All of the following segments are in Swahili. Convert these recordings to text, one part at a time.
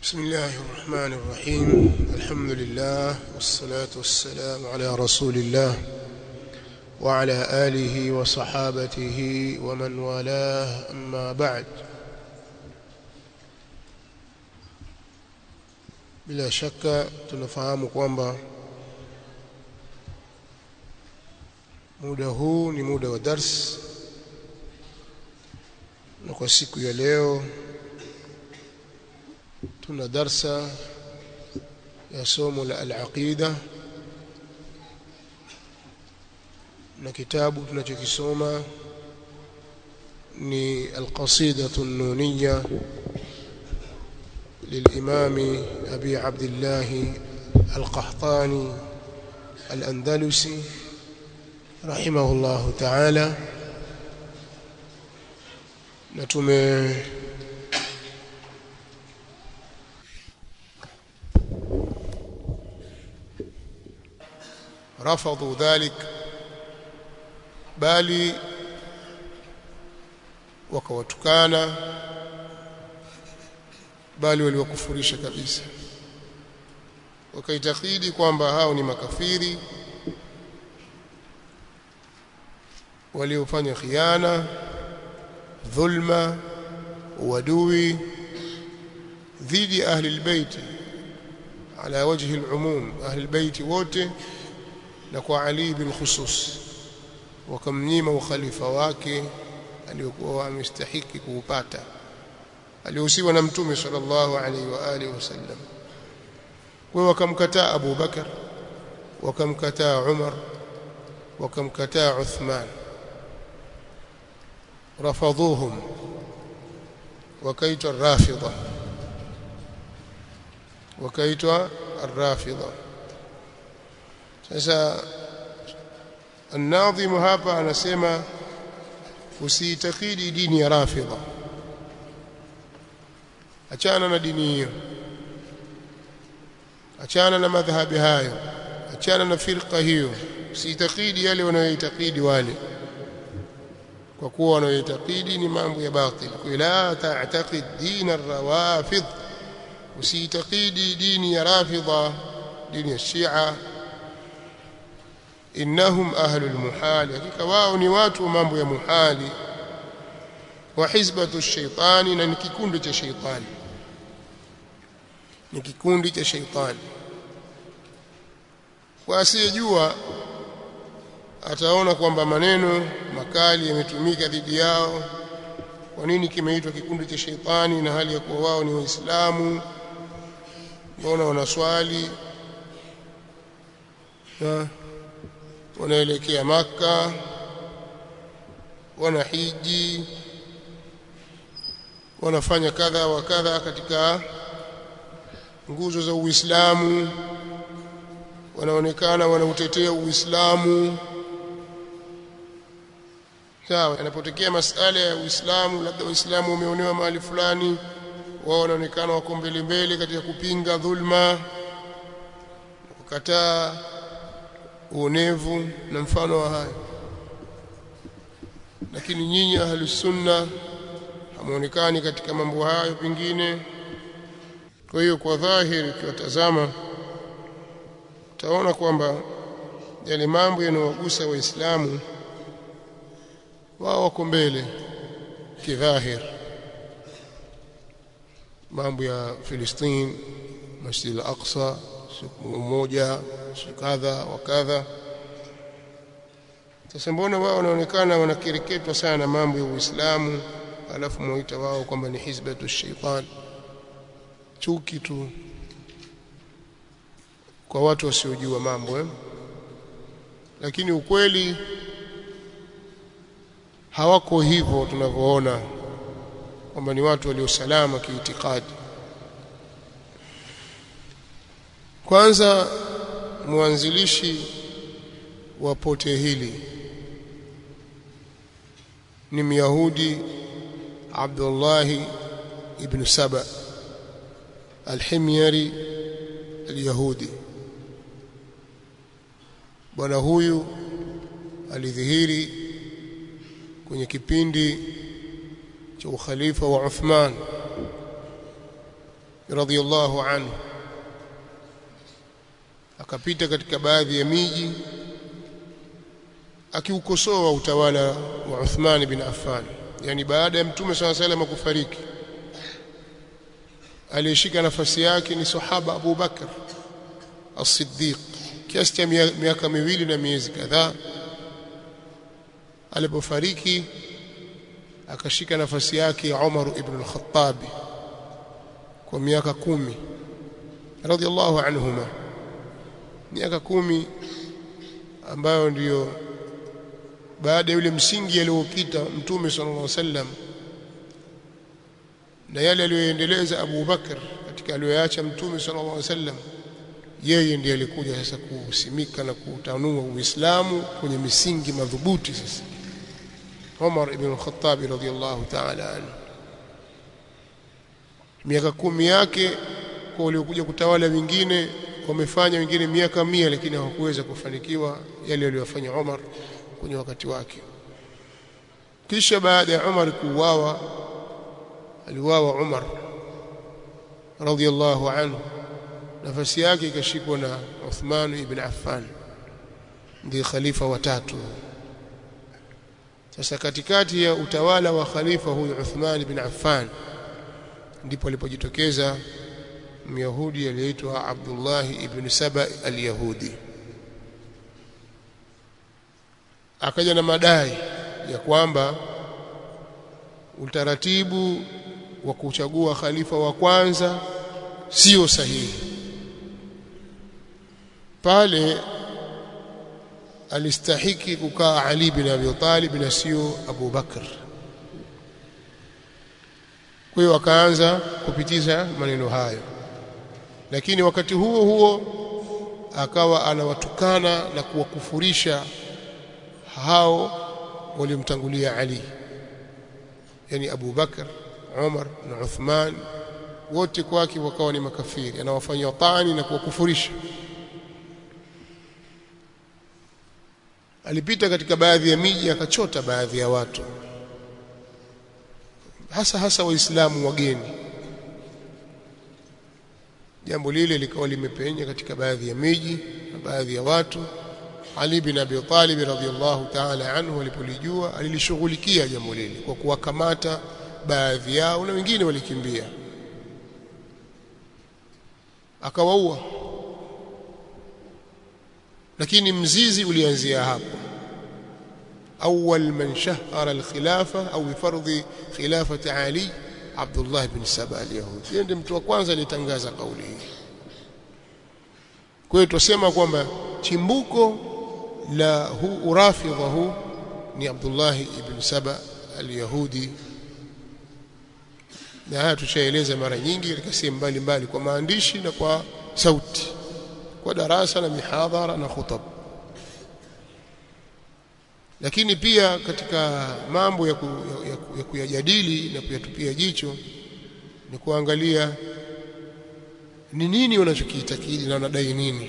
بسم الله الرحمن الرحيم الحمد لله والصلاة والسلام على رسول الله وعلى آله وصحابته ومن والاه أما بعد bila shaka tunafahamu kwamba muda huu ni muda wa dars na kwa siku ya leo tuna darsa ya somo la al-aqida na kitabu tunachokisoma ni al-qasidatu an-nuniyya للإمام أبي عبد الله القحطاني الأندلسي رحمه الله تعالى نتمه رفضوا ذلك bali wakawatukana bali waliwakufurisha kabisa wakaitakidi kwamba hao ni makafiri waliofanya khiana dhulma uadui dhidi ya ahli albayt ala wajhi alumum ahli albayt wote na kwa Ali bin khusus wakamnyima ukhalifa wake aliyokuwa amestahiki kuupata aliyohusiwa na mtume sallallahu alaihi wa alihi wasallam kwa wakamkataa Abu Bakar wakamkataa Umar wakamkataa Uthman rafadhuhum wakaitwa rafidha wakaitwa arrafidha sasa الناظم hapa anasema usiitakidi dini ya rafidha achana na dini hiyo achana na madhhabi hayo achana na firqa hiyo usiitakidi yale wanayoitakidi wale kwa kuwa wanayoitakidi ni mambo ya batil la ta'taqid din ar-rawafid usiitakidi dini ya rafidha dini ya shia innahum ahlul muhali hakika wao ni watu wa mambo ya muhali wa hizbatu shaitani na ni kikundi cha shaitani ni kikundi cha shaitani kwa asiyejua ataona kwamba maneno makali yametumika dhidi yao kwa nini kimeitwa kikundi cha shaitani na hali ya kuwa wao ni waislamu mbona wanaswali na wanaelekea maka wanahiji wanafanya kadha wa kadha katika nguzo za Uislamu wanaonekana wanautetea Uislamu sawa yanapotokea masala ya Uislamu labda Uislamu umeonewa mahali fulani wao wanaonekana wako mbele mbele katika kupinga dhulma kukataa uonevu na mfano wa hayo lakini nyinyi ahlus sunna hamuonekani katika mambo hayo pengine kwa hiyo kwa dhahiri ukiwatazama utaona kwamba yale mambo yanayowagusa waislamu wao wako mbele kidhahir mambo ya Filistini Masjid al-Aqsa siku moja siku kadha wa kadha sasa mbona wao wanaonekana wanakereketwa sana mambo ya Uislamu alafu muita wao kwamba ni hizbatu shaitan chuki tu kwa watu wasiojua mambo eh? lakini ukweli hawako hivyo tunavyoona kwamba ni watu waliosalama kiitikadi kwanza mwanzilishi wa pote hili ni Myahudi Abdullah ibn Saba al-Himyari al-Yahudi bwana huyu alidhihiri kwenye kipindi cha ukhalifa wa Uthman radhiyallahu anhu akapita katika baadhi ya miji akiukosoa utawala wa Uthman bin Affan yani baada ya mtume swalla salam kufariki aliyeshika nafasi yake ni sahaba Abu Bakar as-Siddiq kiasi cha miaka miwili na miezi kadhaa alipofariki akashika nafasi yake Umar ibn al-Khattab kwa miaka kumi radhiallahu anhuma miaka kumi ambayo ndiyo baada ya yule msingi aliyopita mtume sallallahu alaihi wasallam na yale aliyoendeleza Abu Bakar katika aliyoacha mtume sallallahu alaihi wasallam yeye ndiye alikuja sasa kusimika na kutanua Uislamu kwenye misingi madhubuti sasa Umar ibn al-Khattab radhiyallahu ta'ala anhu miaka kumi yake kwa waliokuja kutawala wengine wamefanya wengine miaka mia lakini hawakuweza kufanikiwa yale aliyofanya Umar kwenye wakati wake kisha baada ya Umar kuuawa aliuawa Umar radhiyallahu anhu nafasi yake ikashikwa na Uthman ibn Affan ndiye khalifa watatu sasa katikati ya utawala wa khalifa huyu Uthman ibn Affan ndipo alipojitokeza Myahudi aliyeitwa Abdullah ibn Saba al-Yahudi akaja na madai ya kwamba utaratibu wa kuchagua khalifa wa kwanza sio sahihi pale alistahiki kukaa Ali bin Abi Talib na sio Abu Bakr kwa hiyo akaanza kupitiza maneno hayo lakini wakati huo huo akawa anawatukana na kuwakufurisha hao walimtangulia Ali yani Abu Bakar Umar na Uthman wote kwake wakawa ni makafiri anawafanyia tani na kuwakufurisha alipita katika baadhi ya miji akachota baadhi ya watu hasa hasa waislamu wageni jambo lile likawa limepenya katika baadhi ya miji na baadhi ya watu Ali bin Abi Talib radhiyallahu ta'ala anhu alipolijua alilishughulikia jambo lile kwa kuwakamata baadhi yao na wengine walikimbia akawaua lakini mzizi ulianzia hapo awwal man shahara al-khilafa au fardhi khilafati Ali Abdullah bin Saba al-Yahudi yeye ndiye mtu wa kwanza alitangaza kauli hii kwa hiyo tusema kwamba chimbuko la hu urafidha huu ni Abdullah ibn Saba al-Yahudi na haya tushaeleza mara nyingi katika sehemu mbalimbali kwa maandishi na kwa sauti kwa darasa na mihadhara na khutab lakini pia katika mambo ya, ku, ya, ya, ya kuyajadili na kuyatupia jicho ni kuangalia ni nini wanachokiitakidi na wanadai nini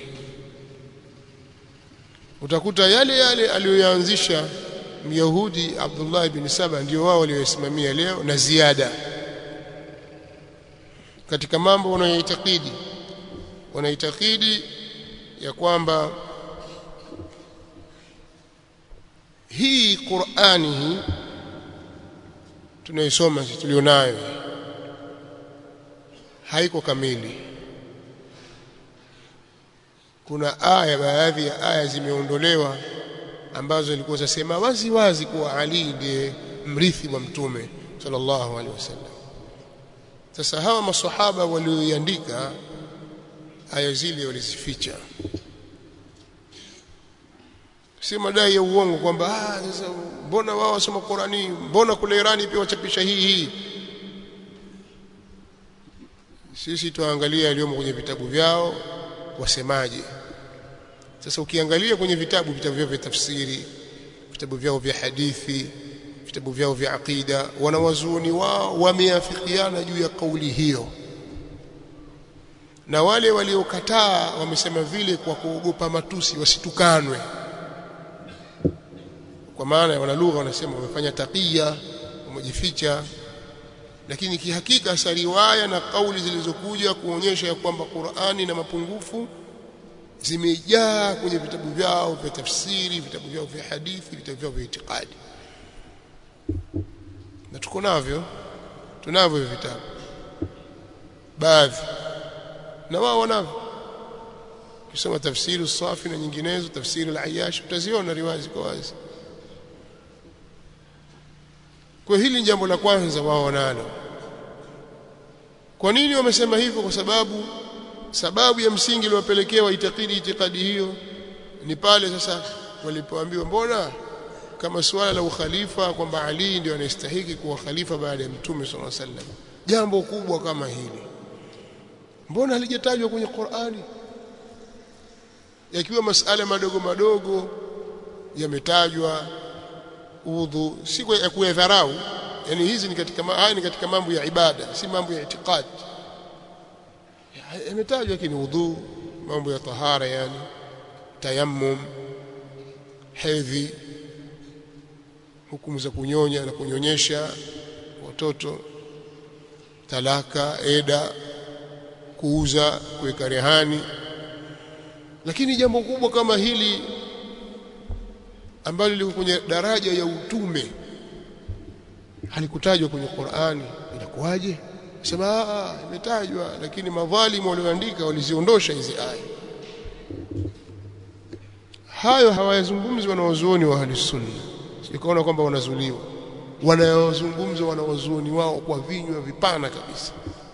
utakuta yale yale aliyoyaanzisha Myahudi Abdullah ibn Saba ndio wao waliosimamia leo na ziada katika mambo wanayoitakidi wanaitakidi ya kwamba hii Qur'ani hii tunaisoma tulionayo haiko kamili kuna aya baadhi ya aya zimeondolewa ambazo zilikuwa zasema wazi wazi kuwa Ali ndiye mrithi wa mtume sallallahu alaihi wasallam sasa hawa maswahaba walioiandika aya zile walizificha si madai ya uongo kwamba ah sasa mbona wao wasoma Qurani mbona kule Irani pia wachapisha hii hii sisi tuangalia yaliyomo kwenye vitabu vyao wasemaje sasa ukiangalia kwenye vitabu vitabu vyao vya tafsiri vitabu vyao vya hadithi vitabu vyao vya aqida wanawazuoni wao wameafikiana juu ya kauli hiyo na wale waliokataa wamesema vile kwa kuogopa matusi wasitukanwe kwa maana wana lugha wanasema wamefanya taqiya wamejificha lakini kihakika hasa riwaya na kauli zilizokuja kuonyesha ya kwamba Qur'ani na mapungufu zimejaa kwenye vitabu vyao vya tafsiri vitabu vyao vya hadithi vitabu vyao vya itikadi na tuko navyo tunavyo hivyo vitabu baadhi na wao wanavyo ukisoma tafsiri safi na nyinginezo tafsiri al-Ayyash utaziona riwaya ziko wazi kwa hili ni jambo la kwanza wao wanalo kwa nini wamesema hivyo kwa sababu sababu ya msingi iliyowapelekea waitakidi itikadi hiyo ni pale sasa walipoambiwa mbona kama suala la ukhalifa kwamba Ali ndio anastahili kuwa khalifa baada ya Mtume صلى الله عليه وسلم jambo kubwa kama hili mbona halijatajwa kwenye Qur'ani yakiwa masala madogo madogo yametajwa udhu si ya kuyadharau yani hizi ni katika haya ni katika mambo ya ibada si mambo ya itikadi yametajwa lakini udhu mambo ya tahara yani tayammum hedhi hukumu za kunyonya na kunyonyesha watoto talaka eda kuuza kuweka rehani lakini jambo kubwa kama hili ambalo liko kwenye daraja ya utume halikutajwa kwenye Qur'ani inakuwaje sema imetajwa lakini madhalimu walioandika waliziondosha hizi aya hayo hawayazungumzi wanawazuoni wa ahli sunna sikaona kwamba wanazuliwa wanayozungumza wanawazuoni wao kwa vinywa vipana kabisa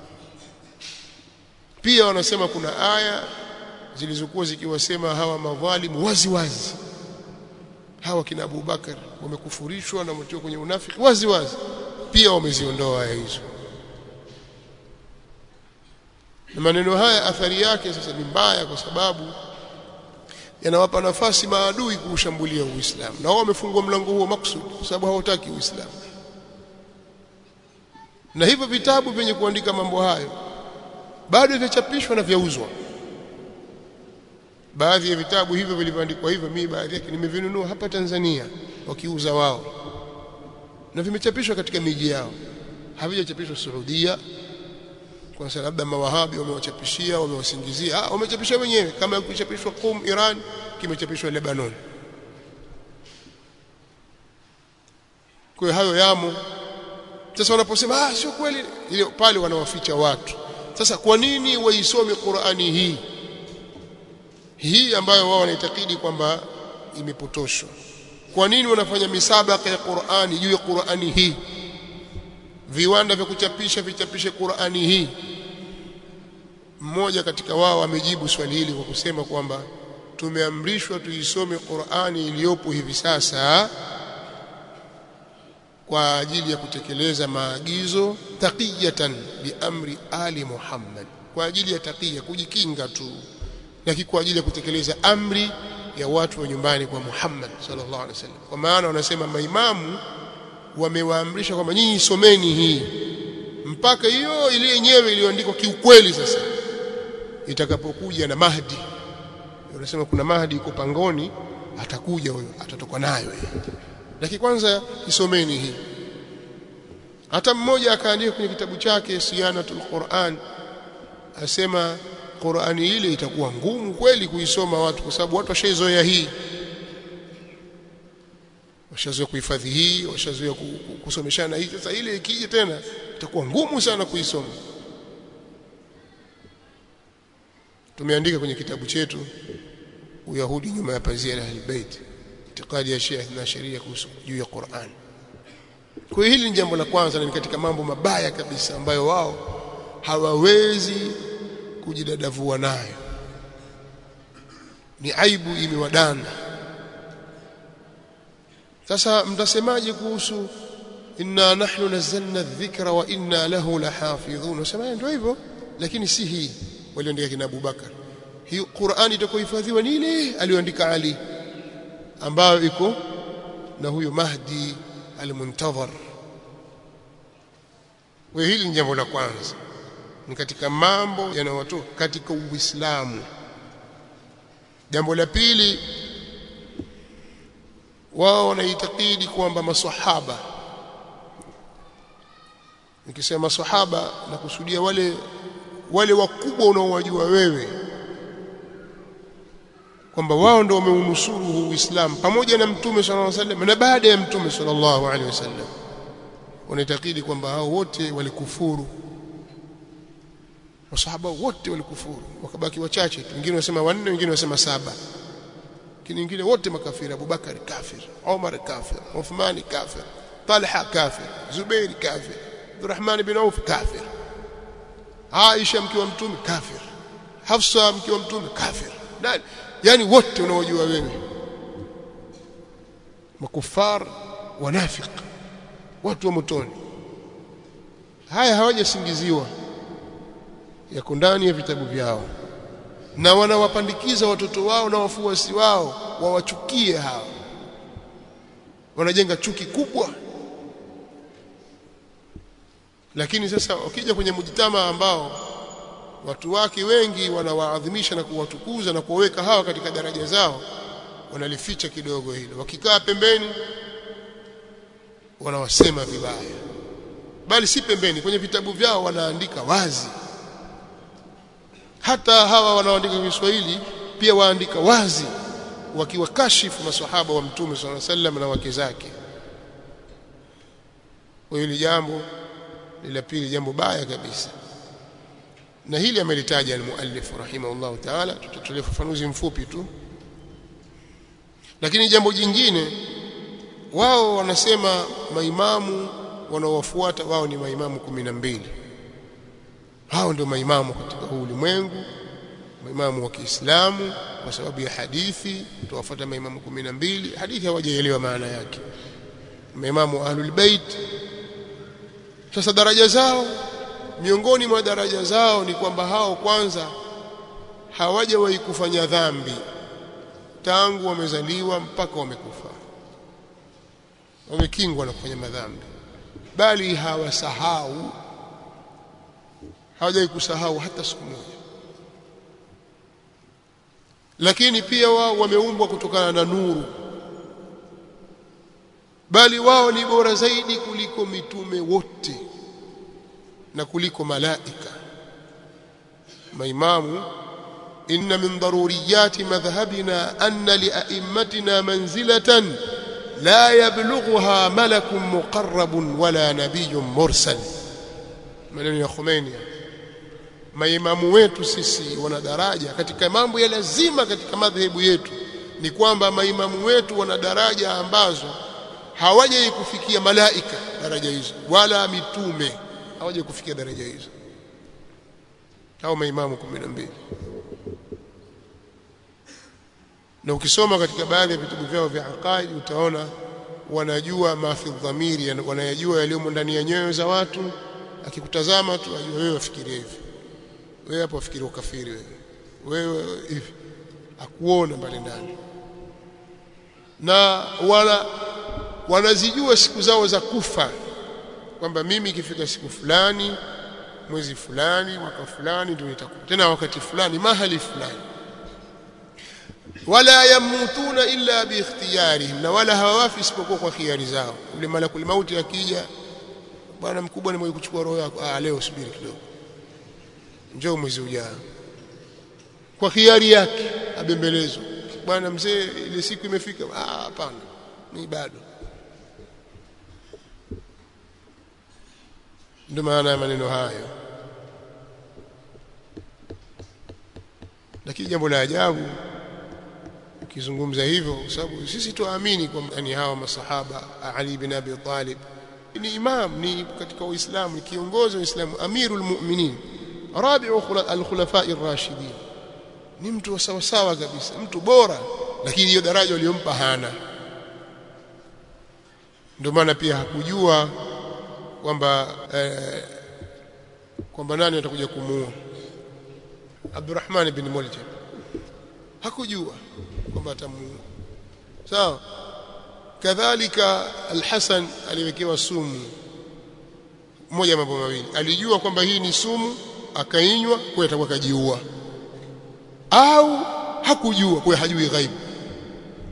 pia wanasema kuna aya zilizokuwa zikiwasema hawa madhalimu wazi wazi hawa kina Abu Bakar wamekufurishwa na wametoka kwenye unafiki wazi wazi pia wameziondoa aya hizo na maneno haya athari yake sasa ni mbaya kwa sababu yanawapa nafasi maadui kuushambulia Uislamu na wao wamefungua mlango huo maksudi kwa sababu hawataki Uislamu na hivyo vitabu vyenye kuandika mambo hayo bado vinachapishwa na vyauzwa baadhi ya vitabu hivyo vilivyoandikwa hivyo mimi baadhi yake nimevinunua hapa Tanzania wakiuza wao na vimechapishwa katika miji yao havijachapishwa Saudia kwa sababu labda mawahabi wamewachapishia wamewasingizia ah wamechapisha wenyewe kama kuchapishwa Qum Iran kimechapishwa Lebanon kwa hayo yamo sasa wanaposema ah sio kweli ile pale wanawaficha watu sasa kwa nini waisome Qur'ani hii hii ambayo wao wanaitakidi kwamba imepotoshwa kwa nini wanafanya misabaka ya Qur'ani juu ya Qur'ani hii viwanda vya kuchapisha vichapishe Qur'ani hii mmoja katika wao amejibu swali hili kwa kusema kwamba tumeamrishwa tuisome Qur'ani iliyopo hivi sasa kwa ajili ya kutekeleza maagizo taqiyatan biamri ali Muhammad kwa ajili ya taqiya kujikinga tu na kwa ajili ya kutekeleza amri ya watu wa nyumbani kwa Muhammad sallallahu alaihi wasallam kwa maana wanasema maimamu wamewaamrisha kwamba nyinyi someni hii mpaka hiyo ile yenyewe iliyoandikwa kiukweli sasa itakapokuja na Mahdi wanasema kuna Mahdi yuko pangoni atakuja huyo atatoka nayo lakini kwanza isomeni hii hata mmoja akaandika kwenye kitabu chake Siyanatul Quran asema Qur'ani ile itakuwa ngumu kweli kuisoma watu kwa sababu watu washaizoea hii washazoea kuhifadhi hii washazoea kusomeshana hii sasa ile ikija tena itakuwa ngumu sana kuisoma tumeandika kwenye kitabu chetu Uyahudi nyuma ya pazia la Ahlulbayt itikadi ya Shia na sheria kuhusu juu ya Qur'an kwa hili ni jambo la kwanza na ni katika mambo mabaya kabisa ambayo wao hawawezi kujidadavua nayo ni aibu imewadanda sasa mtasemaje kuhusu inna nahnu nazzalna dhikra wa inna lahu lahafidhun nasema ndio hivyo lakini si hii waliandika kina Abu Bakar hii Qur'ani itakohifadhiwa ni ile aliyoandika Ali ambayo iko na huyo Mahdi al-Muntadhar wa hili ni jambo la kwanza ni katika mambo yanayotoka katika Uislamu jambo la pili wao wanaitakidi kwamba maswahaba nikisema sahaba na kusudia wale wale wakubwa unaowajua wewe kwamba wao ndio wameunusuru huu Uislamu pamoja na mtume sallallahu alaihi wasallam na baada ya mtume sallallahu alaihi wasallam wanaitakidi kwamba hao wote walikufuru masahaba wote walikufuru wakabaki wachache tu wengine wasema wanne wengine wasema saba lakini wengine wote makafiri Abubakar kafir Umar kafir Uthman kafir Talha kafir Zubair kafir Abdurrahman bin Auf kafir Aisha mke wa mtume kafir Hafsa mke wa mtume kafir nani yani wote unaojua wewe makufar wanafiq watu wa motoni haya hawajasingiziwa yako ndani ya vitabu vyao na wanawapandikiza watoto wao na wafuasi wao wawachukie hao wanajenga chuki kubwa lakini sasa ukija kwenye mujitama ambao watu wake wengi wanawaadhimisha na kuwatukuza na kuwaweka hawa katika daraja zao wanalificha kidogo hilo wakikaa pembeni wanawasema vibaya bali si pembeni kwenye vitabu vyao wanaandika wazi hata hawa wanaoandika Kiswahili pia waandika wazi wakiwakashifu maswahaba wa mtume swalla sallam na wake zake kwa hili jambo la pili jambo baya kabisa na hili amelitaja al-muallif rahimahullah ta'ala tutatolea ufafanuzi mfupi tu lakini jambo jingine wao wanasema maimamu wanaowafuata wao ni maimamu kumi na mbili hao ndio maimamu katika huu ulimwengu maimamu wa Kiislamu kwa sababu ya hadithi tuwafuata maimamu kumi na mbili hadithi hawajaelewa maana yake maimamu ahlul bait sasa daraja zao miongoni mwa daraja zao ni kwamba hao kwanza hawajawahi kufanya dhambi tangu wamezaliwa mpaka wamekufa wamekingwa na kufanya madhambi bali hawasahau hawajawahi kusahau hata siku moja lakini pia wao wameumbwa kutokana na nuru bali wao ni bora zaidi kuliko mitume wote na kuliko malaika maimamu inna min daruriyati madhhabina anna lia'immatina manzilatan la yablughuha malakun muqarrabun wala nabiyyun mursal maneno ya Khomeini maimamu wetu sisi wana daraja katika mambo ya lazima katika madhehebu yetu ni kwamba maimamu wetu wana daraja ambazo hawajai kufikia malaika daraja hizo wala mitume hawajai kufikia daraja hizo hao maimamu 12 na ukisoma katika baadhi ya vitabu vyao vya aqaid utaona wanajua mafi dhamiri wanayajua yaliyomo ndani ya nyoyo za watu akikutazama tu ajua wewe wafikiria hivi wewe hapo wafikiria ukafiri wewe wewe hivi akuona mbali ndani na wana wanazijua siku zao za kufa kwamba mimi ikifika siku fulani mwezi fulani mwaka fulani ndio nitakufa tena wakati fulani mahali fulani wala yamutuna illa biikhtiyarihim na wala hawawafi isipokuwa kwa khiari zao yule malakul mauti akija bwana mkubwa ni mwenye kuchukua roho yako ah leo subiri kidogo njoo mwezi ujao kwa khiari yake abembelezwa bwana mzee ile siku imefika ah hapana ni bado ndio maana ya maneno hayo lakini jambo la ajabu ukizungumza hivyo kwa sababu sisi tuamini kwamba ni hawa masahaba Ali bin Abi Talib ni imam ni katika uislamu ni kiongozi wa uislamu amirul mu'minin rabi'u al-khulafa'i ar-rashidin ni mtu wa sawa sawa kabisa mtu bora lakini hiyo daraja aliyompa hana ndio maana pia hakujua kwamba eh, kwamba nani atakuja kumuua Abdurrahman bin Muljam hakujua kwamba atamuua sawa kadhalika Al-Hasan aliwekewa sumu moja mambo mawili alijua kwamba hii ni sumu akainywa kwa atakuwa kajiua au hakujua kwa hajui ghaibu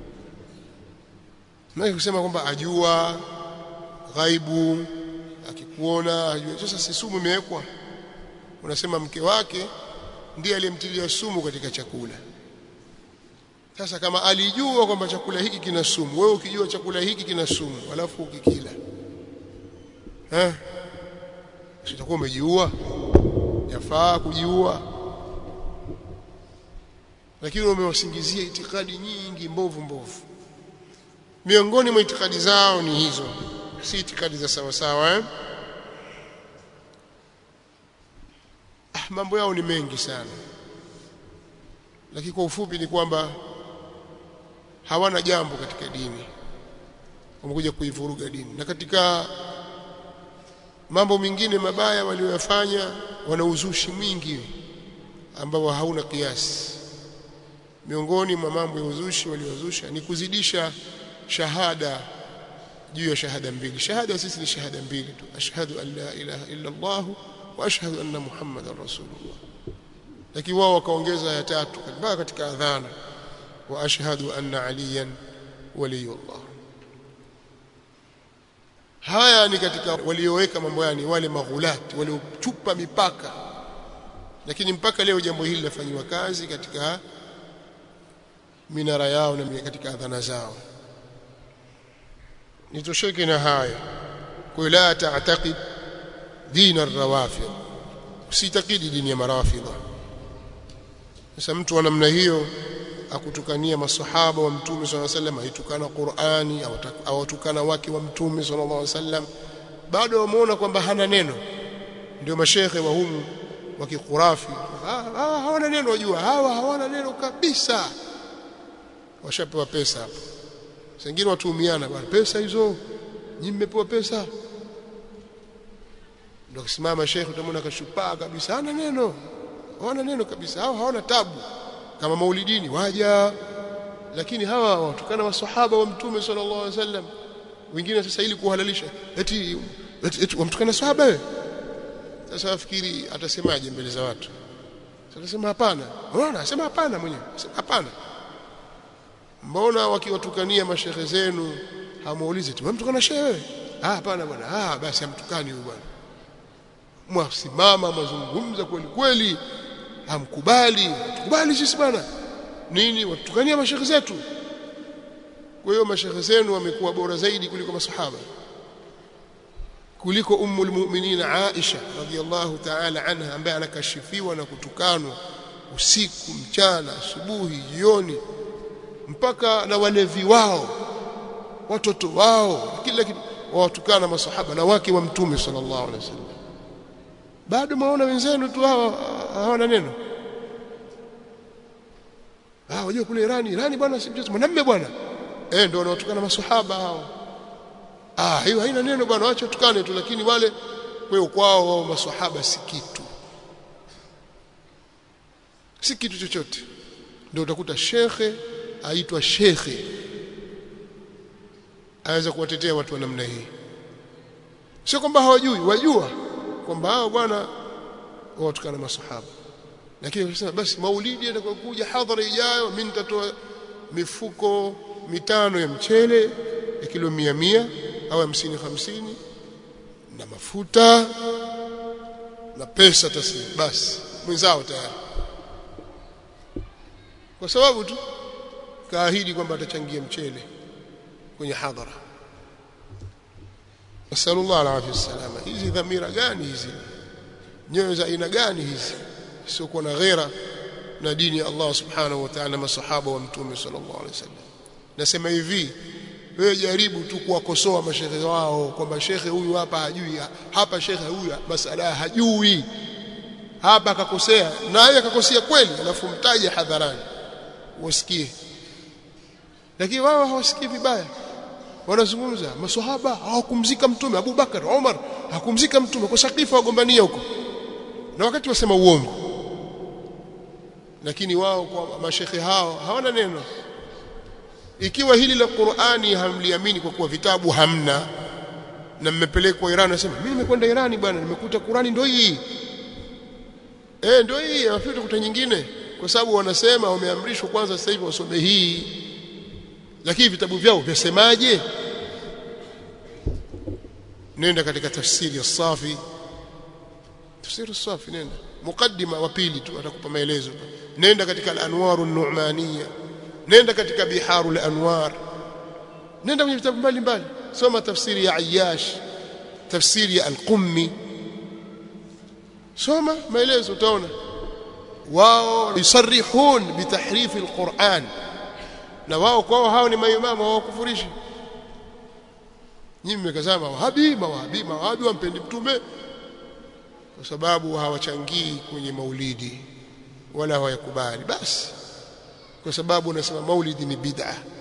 na kusema kwamba ajua ghaibu kuona hajui sasa si sumu imewekwa unasema mke wake ndiye aliyemtilia sumu katika chakula sasa kama alijua kwamba chakula hiki kina sumu wewe ukijua chakula hiki kina sumu alafu ukikila eh sitakuwa umejiua yafaa kujiua lakini umewasingizia itikadi nyingi mbovu mbovu miongoni mwa itikadi zao ni hizo si itikadi za sawa sawa eh? ah, mambo yao ni mengi sana lakini kwa ufupi ni kwamba hawana jambo katika dini wamekuja kuivuruga dini na katika mambo mengine mabaya walioyafanya wana uzushi mwingi ambao hauna kiasi miongoni mwa mambo ya uzushi waliozusha ni kuzidisha shahada juu ya shahada mbili shahada sisi ni shahada mbili tu ashhadu an la ilaha illa Allah wa ashhadu anna muhammadar rasulullah lakini wao wakaongeza ya tatu mpaka katika adhana wa ashhadu anna aliyan waliyullah haya ni katika walioweka mambo yani wale maghulati waliochupa mipaka lakini mpaka leo jambo hili lafanywa kazi katika minara yao na katika adhana zao nitosheke na haya kwa la ta'taqid din ar-rawafid usitakidi dini ya marafidha sasa mtu wa namna hiyo akutukania masahaba wa mtume swalla sallam aitukana Qur'ani au atukana wake wa mtume sallallahu alaihi wasallam bado wameona kwamba hana neno ndio mashekhe wa humu wa kikurafi ah, hawana neno wajua hawa hawana neno kabisa washapewa pesa hapo wengine watuhumiana bwana pesa hizo nyinyi mmepewa pesa ndio kisimama shekhe utamwona kashupaa kabisa hana neno hawana neno kabisa hao hawana tabu kama maulidini waja lakini hawa watukana maswahaba wa mtume sallallahu alaihi wasallam wengine sasa ili kuhalalisha eti eti, eti wamtukana sahaba wewe sasa afikiri atasemaje mbele za watu sasa atasema hapana unaona asema hapana mwenyewe hapana mbona wakiwatukania mashehe zenu hamuulize tu mtukana shehe wewe ah hapana bwana ah basi hamtukani huyu bwana mwasimama mazungumza kweli kweli hamkubali tukubali sisi bwana nini watukania mashehe zetu kwa hiyo mashehe zenu wamekuwa bora zaidi kuliko masahaba kuliko ummul mu'minin Aisha radhiyallahu ta'ala anha ambaye anakashifiwa na kutukanwa usiku mchana asubuhi jioni mpaka na walevi wao watoto wao kila kitu wawatukana masahaba na wake wa mtume sallallahu alaihi wasallam bado maona wenzenu tu hawa hawana neno ah wajua kule Irani Irani bwana si mchezo mwanamume bwana eh ndio wanaotukana masahaba hao ah hiyo haina neno bwana acha tukane tu lakini wale kwao kwao wao masahaba si kitu si kitu chochote ndio utakuta shekhe aitwa shekhe aweza kuwatetea watu wa namna hii sio kwamba hawajui wajua kwamba hao bwana watukana masahaba lakini wakisema basi maulidi yatakokuja hadhara ijayo mimi nitatoa mifuko mitano ya mchele ya kilo mia mia au hamsini hamsini na mafuta na pesa taslimu basi mwenzao tayari kwa sababu tu kaahidi kwamba atachangia mchele kwenye hadhara nasallallahu alaihi wasallam hizi dhamira gani hizi nyoyo za aina gani hizi sio kuwa na ghera na dini ya Allah subhanahu wa ta'ala masahaba wa mtume sallallahu alaihi wasallam nasema hivi wewe jaribu tu kuwakosoa mashehe wao kwamba shekhe huyu hapa hajui hapa shekhe huyu masala hajui hapa akakosea na yeye akakosea kweli alafu mtaje hadharani wasikie lakini wao hawasikii vibaya wanazungumza maswahaba hawakumzika mtume Abu Bakar Umar hakumzika mtume kwa sakifa wagombania huko na wakati wasema uongo lakini wao kwa mashekhe hao hawana neno ikiwa hili la Qur'ani hamliamini kwa kuwa vitabu hamna na mmepelekwa Iran nasema mimi nimekwenda Irani bwana nimekuta Qur'ani ndio hii eh ndio hii afute kuta nyingine kwa sababu wanasema wameamrishwa kwanza sasa hivi wasome hii lakini vitabu vyao vyasemaje nenda katika tafsiri ya safi tafsiri safi nenda mukaddima wa pili tu atakupa maelezo nenda katika al-anwaru an-nu'maniyya nenda katika biharul anwar nenda kwenye vitabu mbalimbali soma tafsiri ya Ayyash tafsiri ya al-Qummi soma maelezo utaona wao yusarihun bitahrif al-Qur'an na wao kwao hao ni maimamu hawakufurishi nyinyi mmekazama wahabi mawahabi mawahabi wampendi mtume kwa sababu hawachangii kwenye maulidi wala hawayakubali basi kwa sababu unasema maulidi ni bid'a